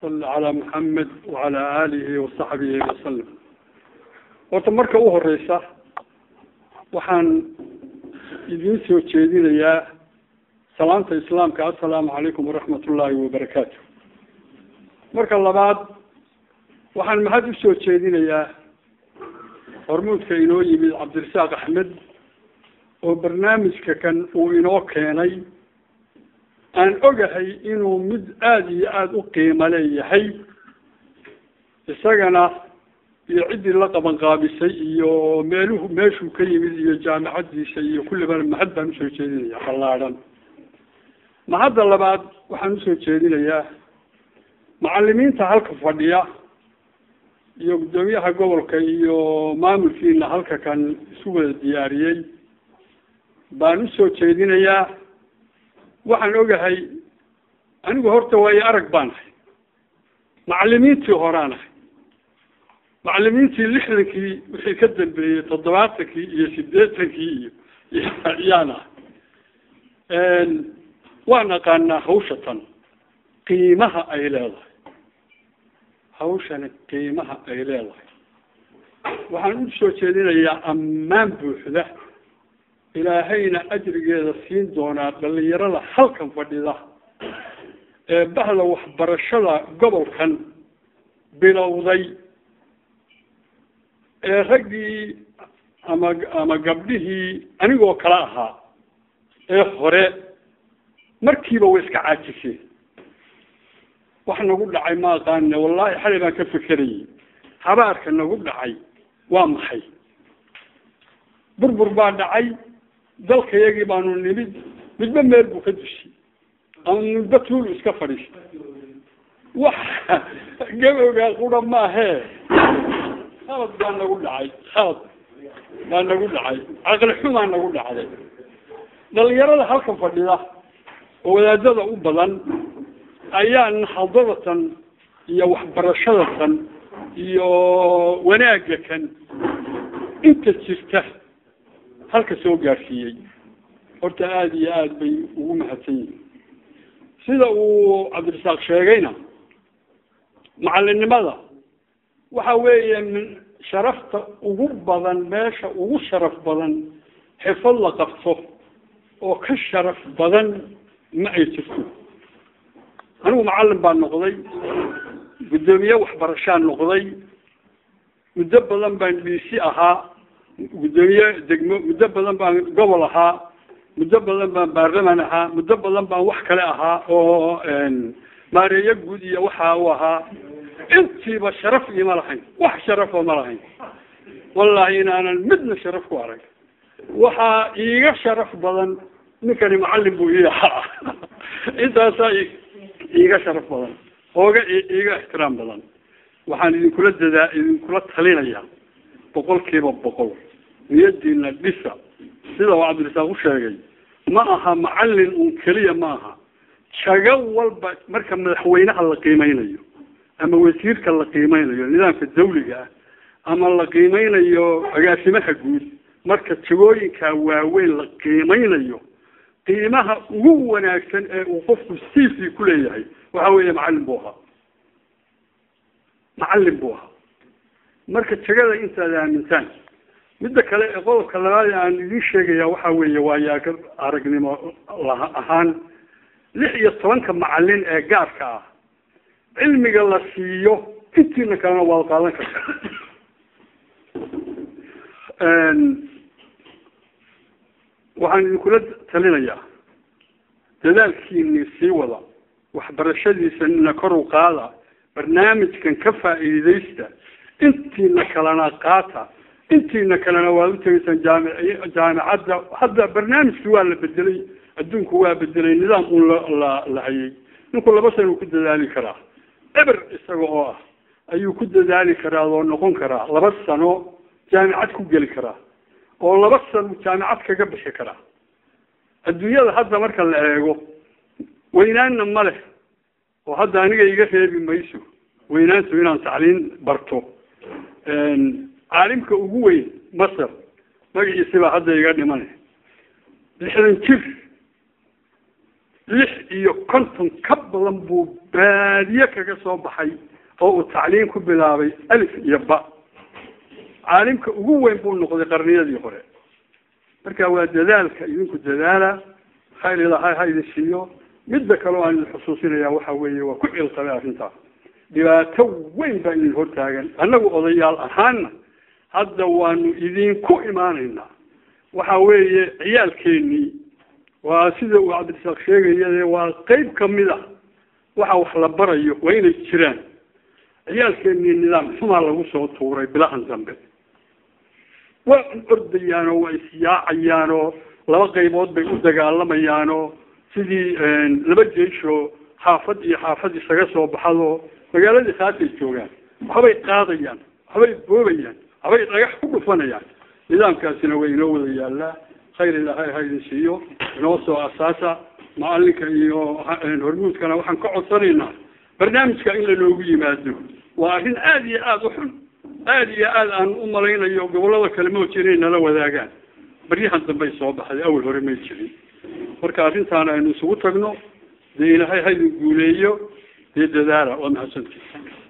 صل على محمد وعلى آله وصحبه وسلم horta marka u horeysa waxaan idiin soo jeedinayaa salaanta islaamka assalaamu calaykum waraxmat ullaahi wabarakaatu marka labaad waxaan mahad usoo jeedinayaa hormuudka inoo yimid cabdirasaaq axmed oo barnaamijka kan uu inoo keenay aan ogahay inuu mid aada iyo aada u qiimo leeyahay isagana iyo ciddii la qaban qaabisay iyo meeluhu meeshuu ka yimid iyo jaamicadiisa iyo kullibana mahad baan usoo jeedinaya ballaadhan mahadda labaad waxaan usoo jeedinayaa macalimiinta halka fadhiya iyo guddoomiyaha gobolka iyo maamulkiina halka kan isu wada diyaariyey baan usoo jeedinayaa waxaan ogahay anigu horta waayo arag baan ahay macalimiintii horaan ahay macalimiintii lixdankii wixii ka dambeeyey toddobaatankii iyo sideetankii iyo yaan ahay waan aqaanaa hawsha tan qiimaha ay leedahay hawshani qiimaha ay leedahay waxaan usoo jeedinayaa ammaan buuxda ilaahayna ajrigeeda siin doonaa dhalinyarada halkan fadhida ee bahda waxbarashada gobolkan bilowday ee raggii ama ama gabdhihii anigoo kale ahaa ee hore markiiba way iska caajiseen wax nagu dhacay ma aqaane wallahi xalay baan ka fekerayay habaarka nagu dhacay waa maxay burbur baa dhacay dalkayagii baanu nimid midba meel buu ka dushay ama midba tuulu iska fadhiistay wax gabowgaa qura maahee khalad baa nagu dhacay khalad baa nagu dhacay caqli xumaa nagu dhacday dhalinyarada halka fadhida oo wadaadada u badan ayaa naxadadatan iyo waxbarashada tan iyo wanaagga kan inta jirta halka soo gaarsiiyey horta aada iyo aada bay ugu mahadsan yihiin sida uu cabdirasaaq sheegayna macalinimada waxa weeye min sharafta ugu badan meesha ugu sharaf badan xifad la qabto oo ka sharaf badan ma ay jirto anigu macalin baan noqday guddoomiye waxbarashaan noqday muddo badan baan dhiisi ahaa guddoomiye degmo muddo badan baan gobol ahaa muddo badan baan baarlaman ahaa muddo badan baan wax kale ahaa oo maareeyo guud iyo waxa u ahaa intiiba sharaf iima lahayn wax sharafa ma lahayn wallahi inaanan midna sharaf ku arag waxaa iiga sharaf badan ninkani macalin buu ii ahaa intaasaa iiga sharaf badan ooga iiga ixtiraam badan waxaan idinkula dadaa idinkula talinayaa boqol kiiba boqol niyadiina dhisa sida uu cabdirasaaq u sheegay ma aha macalin un keliya ma aha jago walba marka madaxweynaha la qiimeynayo ama wasiirka la qiimeynayo nidaamka dawliga ah ama la qiimeynayo agaasimaha guud marka jagooyinka waaweyn la qiimeynayo qiimaha ugu wanaagsan ee uu qofku cv ku leeyahay waxa weeye macalin buu ahaa macalin buu ahaa marka jagada intaad aamintaan midda kale ee qodobka labaad aan idiin sheegaya waxa weeye waayaa aragnimo la ahaan lix iyo tobanka macalin ee gaarka ah cilmiga la siiyo intiina kalena waad qaadan kartaa waxaan idinkula talinayaa dadaalkiini sii wada waxbarashadiisana kor u qaada barnaamijkan ka faa'iidaysta intiina kalena qaata intiina kalena waad utegaysaan jaamic jaamicadda hadda barnaamijki waa la bedelay adduunku waa bedelay nidaam un la la hayay ninku laba sano ku dadaali karaa eber isaga oo ah ayuu ku dadaali karaa oo noqon karaa laba sano jaamicad ku geli karaa oo laba sano jaamicad kaga bixi karaa adduunyada hadda marka la eego weynaanna ma leh oo hadda aniga iga reebi mayso weynaantu inaan tacliin barto caalimka ugu weyn masar magaciisi baa hadda iga dhimane lixdan jir lix iyo konton ka badan buu baadiye kaga soo baxay oo uu tacliin ku bilaabay alif iyo ba caalimka ugu weyn buu noqday qarniyadii hore marka waa dadaalka idinku dadaala khayr ilahay ha idin siiyo midda kale oo aan idin xusuusinaya waxa weeye waa ku cilqabay arrintaas dhibaato weyn baa idin hortaagan annagu odayaal ahaana hadda waanu idinku imaanaynaa waxa weeye ciyaalkeenii waa sida uu cabdirasaaq sheegaya waa qeyb kamid a waxa wax la barayo waa inay jiraan ciyaalkeenii nidaam xumaa lagu soo tuuray bilahan dambe waa ordayaanoo waa isyaacayaanoo laba qaybood bay u dagaalamayaanoo sidii laba jeeshoo xaafad iyo xaafad isaga soo baxado magaaladii khaasay joogaan waxbay qaadayaan waxbay boobayaan waxbay dhagax ku dhufanayaan nidaamkaasina waa inoo wada yaallaa khayr ilaahay ha idin siiyo inoo soo asaasa macalinka iyo hormuudkana waxaan ka codsanaynaa barnaamijka in lanoogu yimaado waa arrin aada iyo aada u xun aada iyo aada aan u malaynayo gobollada kale mooji inay nala wadaagaan baryahan dambey soo baxday awal hore may jirin marka arrintaana aynu isugu tagno dee ilaahay ha idin guuleeyo dee dadaala waa mahadsantii